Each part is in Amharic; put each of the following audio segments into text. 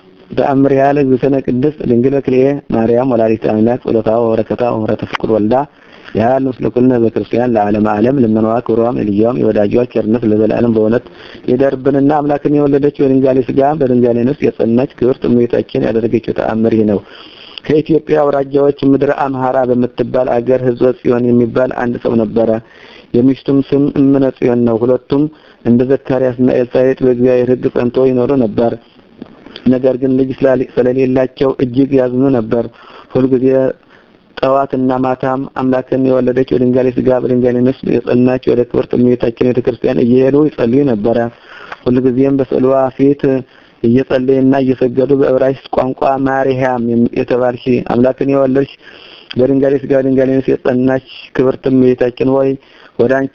ተአምር ያለ እግዝእትነ ቅድስት ድንግል በክልኤ ማርያም ወላዲተ አምላክ ጸሎታ ወበረከታ ወምሕረተ ፍቁር ወልዳ ያህል ምስለ ኩልነ በክርስቲያን ለዓለም ዓለም ልመናዋ ክብሯም የልጇም የወዳጇ ቸርነት ለዘላለም በእውነት ይደርብንና አምላክን የወለደች በድንጋሌ ሥጋ በድንጋሌ ነፍስ የጸናች ክብርት እመቤታችን ያደረገችው ተአምር ይህ ነው። ከኢትዮጵያ አውራጃዎች ምድረ አምሃራ በምትባል አገር ሕዝበ ጽዮን የሚባል አንድ ሰው ነበረ። የሚስቱም ስም እምነ ጽዮን ነው። ሁለቱም እንደ ዘካርያስና ኤልሳቤጥ በእግዚአብሔር ሕግ ጸንቶ ይኖሩ ነበር። ነገር ግን ልጅ ስለሌላቸው እጅግ ያዝኑ ነበር። ሁልጊዜ ጠዋትና ማታም አምላክን የወለደች በድንጋሌ ሥጋ በድንጋሌ ነፍስ የጸናች ወደ ክብርት እመቤታችን ቤተ ክርስቲያን እየሄዱ ይጸልዩ ነበረ። ሁልጊዜም በስዕሏ ፊት እየጸለዩና እየሰገዱ በዕብራይስጥ ቋንቋ ማርያም የተባልሽ አምላክን የወለድሽ በድንጋሌ ሥጋ በድንጋሌ ነፍስ የጸናች ክብርት እመቤታችን ሆይ ወደ አንቺ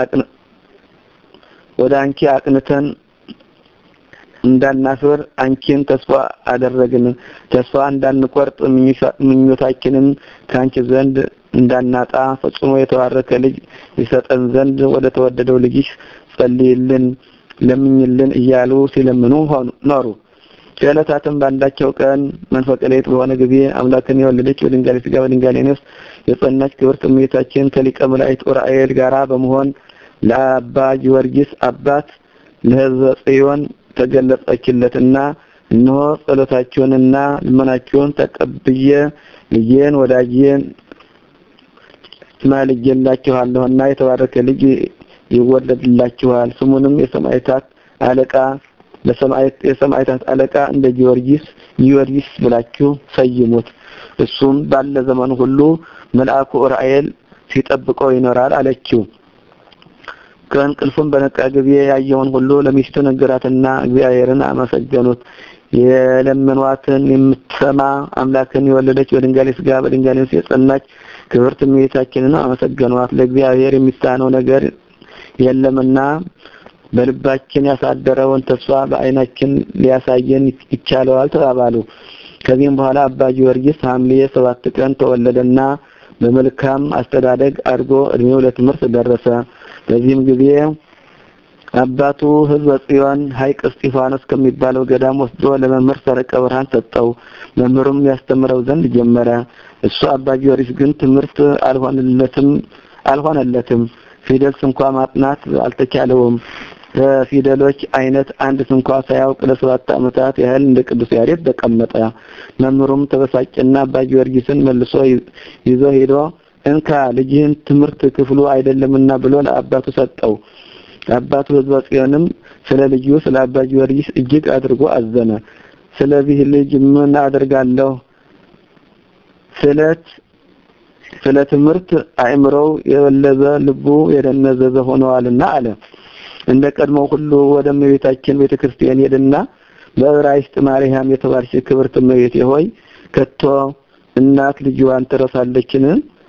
ወደ አንቺ አቅንተን እንዳናፍር አንቺን ተስፋ አደረግን። ተስፋ እንዳንቆርጥ ምኞታችንን ከአንቺ ዘንድ እንዳናጣ ፈጽሞ የተባረከ ልጅ ይሰጠን ዘንድ ወደ ተወደደው ልጅሽ ጸልይልን፣ ለምኝልን እያሉ ሲለምኑ ኖሩ። ከዕለታትም በአንዳቸው ቀን መንፈቀ ሌሊት በሆነ ጊዜ አምላክን የወለደች በድንጋሌ ሥጋ በድንጋሌ ነፍስ የጸናች ክብርት እመቤታችን ከሊቀ መላእክት ኡራኤል ጋራ በመሆን ለአባ ጊዮርጊስ አባት ለሕዝበ ጽዮን ተገለጸችለትና እነሆ ጸሎታችሁንና ልመናችሁን ተቀብዬ ልጄን ወዳጄን ማልጄላችኋለሁና የተባረከ ልጅ ይወለድላችኋል። ስሙንም የሰማዕታት አለቃ ለሰማዕት የሰማዕታት አለቃ እንደ ጊዮርጊስ ጊዮርጊስ ብላችሁ ሰይሙት። እሱም ባለ ዘመኑ ሁሉ መልአኩ ኡራኤል ሲጠብቀው ይኖራል አለችው። ከእንቅልፉም በነቃ ጊዜ ያየውን ሁሉ ለሚስቱ ነገራትና እግዚአብሔርን አመሰገኑት። የለመኗትን የምትሰማ አምላክን የወለደች በድንጋሌ ሥጋ በድንጋሌ ነፍስ የጸናች ክብርት እመቤታችንን አመሰገኗት። ለእግዚአብሔር የሚሳነው ነገር የለምና በልባችን ያሳደረውን ተስፋ በዓይናችን ሊያሳየን ይቻለዋል ተባባሉ። ከዚህም በኋላ አባ ጊዮርጊስ ሐምሌ ሰባት ቀን ተወለደና በመልካም አስተዳደግ አድጎ እድሜው ለትምህርት ደረሰ። በዚህም ጊዜ አባቱ ሕዝበ ጽዮን ሐይቅ እስጢፋኖስ ከሚባለው ገዳም ወስዶ ለመምህር ሰረቀ ብርሃን ሰጠው። መምህሩም ያስተምረው ዘንድ ጀመረ። እሱ አባ ጊዮርጊስ ግን ትምህርት አልሆነለትም አልሆነለትም። ፊደል ስንኳ ማጥናት አልተቻለውም። ከፊደሎች አይነት አንድ ስንኳ ሳያውቅ ለሰባት ዓመታት ያህል እንደ ቅዱስ ያሬድ ተቀመጠ። መምህሩም ተበሳጨና አባ ጊዮርጊስን መልሶ ይዞ ሄዶ እንካ ልጅህን ትምህርት ክፍሉ አይደለምና ብሎ ለአባቱ ሰጠው። አባቱ ሕዝበ ጽዮንም ስለ ልጁ ስለ አባ ጊዮርጊስ እጅግ አድርጎ አዘነ። ስለዚህ ልጅ ምን አደርጋለሁ? ስለት ስለ ትምህርት አእምሮው የበለዘ ልቡ የደነዘዘ ሆነዋልና አለ። እንደ ቀድሞ ሁሉ ወደ እመቤታችን ቤተክርስቲያን ሄድና በዕብራይስጥ ማርያም የተባልሽ ክብርት እመቤቴ ሆይ ከቶ እናት ልጅዋን ትረሳለችን?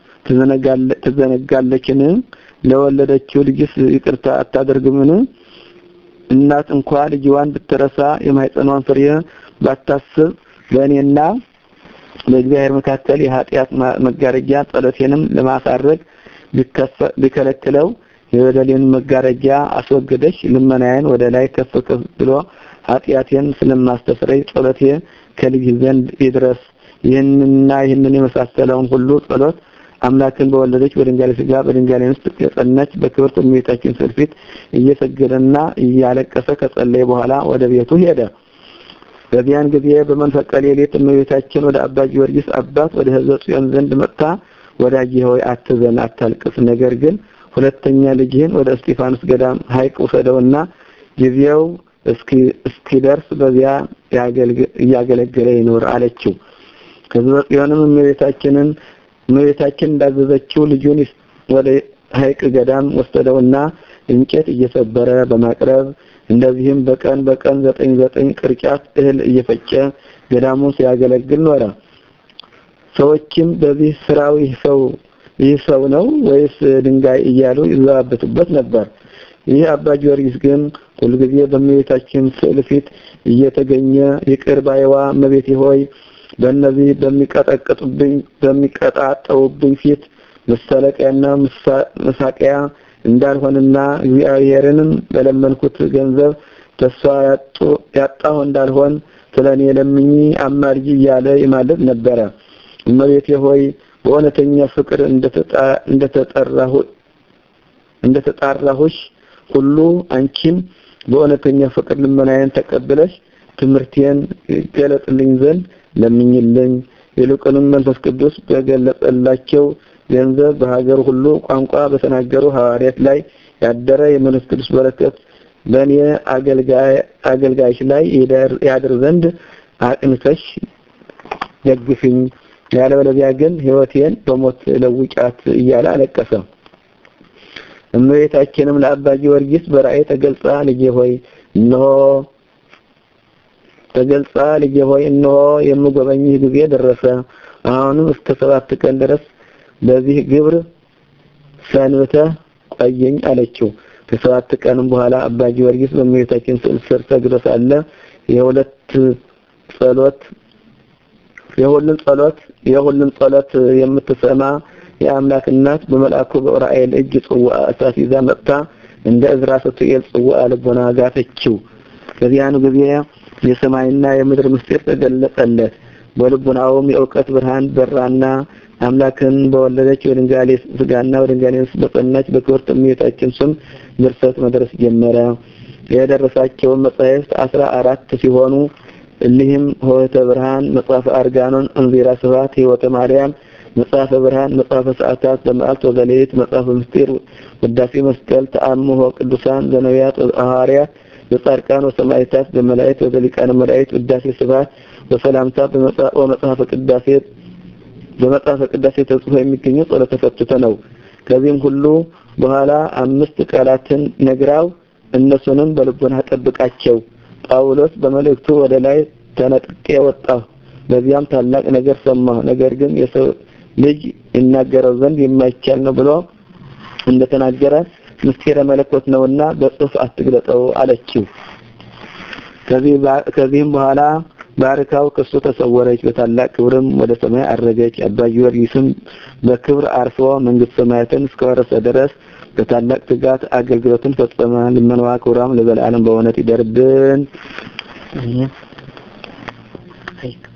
ትዘነጋለችን? ለወለደችው ልጅስ ይቅርታ አታደርግምን? እናት እንኳ ልጅዋን ብትረሳ የማህፀኗን ፍሬ ባታስብ በእኔና በእግዚአብሔር መካከል የኃጢአት መጋረጃ ጸሎቴንም ለማሳረግ ቢከለክለው የበደሌን መጋረጃ አስወገደች። ልመናዬን ወደ ላይ ከፍ ከፍ ብሎ ኃጢአቴን ስለማስተስረይ ጸሎቴ ከልጅ ዘንድ ይድረስ። ይህንና ይህንን የመሳሰለውን ሁሉ ጸሎት አምላክን በወለደች በድንጋሌ ሥጋ በድንጋሌ ነፍስ የጸናች በክብርት እመቤታችን ስዕል ፊት እየሰገደና እያለቀሰ ከጸለየ በኋላ ወደ ቤቱ ሄደ። በዚያን ጊዜ በመንፈቀ ሌሊት እመቤታችን ወደ አባ ጊዮርጊስ አባት ወደ ሕዝበ ጽዮን ዘንድ መጥታ ወዳጄ ሆይ አትዘን፣ አታልቅስ። ነገር ግን ሁለተኛ ልጅህን ወደ እስጢፋኖስ ገዳም ሐይቅ ውሰደውና ጊዜው እስኪደርስ በዚያ እያገለገለ ይኖር አለችው። ሕዝበ ጽዮንም እመቤታችንን እመቤታችን እንዳዘዘችው ልጁን ወደ ሐይቅ ገዳም ወሰደውና እንጨት እየሰበረ በማቅረብ እንደዚህም በቀን በቀን ዘጠኝ ዘጠኝ ቅርጫት እህል እየፈጨ ገዳሙን ሲያገለግል ኖረ። ሰዎችም በዚህ ስራው ይህ ሰው ይህ ሰው ነው ወይስ ድንጋይ እያሉ ይዘባበቱበት ነበር። ይህ አባ ጊዮርጊስ ግን ሁልጊዜ በእመቤታችን ስዕል ፊት እየተገኘ ይቅር ባይዋ እመቤቴ ሆይ በእነዚህ በሚቀጠቅጡብኝ በሚቀጣጠውብኝ ፊት መሳለቂያና መሳቂያ እንዳልሆንና እግዚአብሔርንም በለመንኩት ገንዘብ ተስፋ ያጣሁ እንዳልሆን ስለኔ ለምኚ አማልጂ እያለ ይማልድ ነበረ። እመቤቴ ሆይ በእውነተኛ ፍቅር እንደተጠራሁ እንደተጣራሁሽ ሁሉ አንቺም በእውነተኛ ፍቅር ልመናዬን ተቀብለሽ ትምህርቴን ይገለጥልኝ ዘንድ ለምኝልኝ። ይልቁንም መንፈስ ቅዱስ በገለጸላቸው ገንዘብ በሀገር ሁሉ ቋንቋ በተናገሩ ሐዋርያት ላይ ያደረ የመንፈስ ቅዱስ በረከት በእኔ አገልጋይሽ ላይ ያድር ዘንድ አቅንተሽ ደግፍኝ። ያለበለዚያ ግን ሕይወቴን በሞት ለውጫት እያለ አለቀሰ። እመቤታችንም ለአባ ጊዮርጊስ በራእይ ተገልጻ ልጄ ሆይ እነሆ ተገልጻ ልጄ ሆይ እነሆ የምጎበኝህ ጊዜ ደረሰ። አሁንም እስከ ሰባት ቀን ድረስ በዚህ ግብር ሰንብተህ ቆየኝ አለችው። ከሰባት ቀንም በኋላ አባ ጊዮርጊስ በእመቤታችን ስዕል ስር ሰግዶ ሳለ የሁለት ጸሎት የሁሉን ጸሎት የሁሉን ጸሎት የምትሰማ የአምላክ እናት በመልአኩ በዑራኤል እጅ ጽዋ እሳት ይዛ መጥታ እንደ እዝራ ስትኤል ጽዋ ልቦና ጋተችው። በዚያን ጊዜ የሰማይና የምድር ምስጢር ተገለጸለት። በልቡናውም የእውቀት ብርሃን በራና አምላክን በወለደች በድንጋሌ ስጋና በድንጋሌ ነፍስ በጸናች በክብርት እመቤታችን ስም ድርሰት መድረስ ጀመረ። የደረሳቸውን መጻሕፍት አስራ አራት ሲሆኑ እሊህም ሆህተ ብርሃን፣ መጽሐፈ አርጋኖን፣ እንዚራ ስብሐት፣ ሕይወተ ማርያም፣ መጽሐፈ ብርሃን፣ መጽሐፈ ሰዓታት በመዓልት ወበሌሊት፣ መጽሐፈ ምስጢር፣ ውዳሴ መስቀል፣ ተአምሆ ቅዱሳን ዘነቢያት ሐዋርያት በጻድቃን ወሰማዕታት በመላእክት ወበሊቃነ መላእክት ውዳሴ ስብሐት በሰላምታ በመጽሐፈ ቅዳሴ በመጽሐፈ ቅዳሴ ተጽፎ የሚገኘው ጸሎተ ፈትተ ነው። ከዚህም ሁሉ በኋላ አምስት ቃላትን ነግራው እነሱንም በልቦና ጠብቃቸው። ጳውሎስ በመልእክቱ ወደ ላይ ተነጥቄ ወጣሁ፣ በዚያም ታላቅ ነገር ሰማሁ። ነገር ግን የሰው ልጅ ይናገረው ዘንድ የማይቻል ነው ብሎ እንደተናገረ ምስጢረ መለኮት ነውና በጽሑፍ አትግለጠው አለችው። ከዚህም በኋላ ባርካው ከሱ ተሰወረች፣ በታላቅ ክብርም ወደ ሰማይ አረገች። አባ ጊዮርጊስም በክብር አርፎ መንግስተ ሰማያትን እስከወረሰ ድረስ በታላቅ ትጋት አገልግሎትን ፈጸመ። ልመናዋ ክብሯም ለዘላለም በእውነት ይደርብን።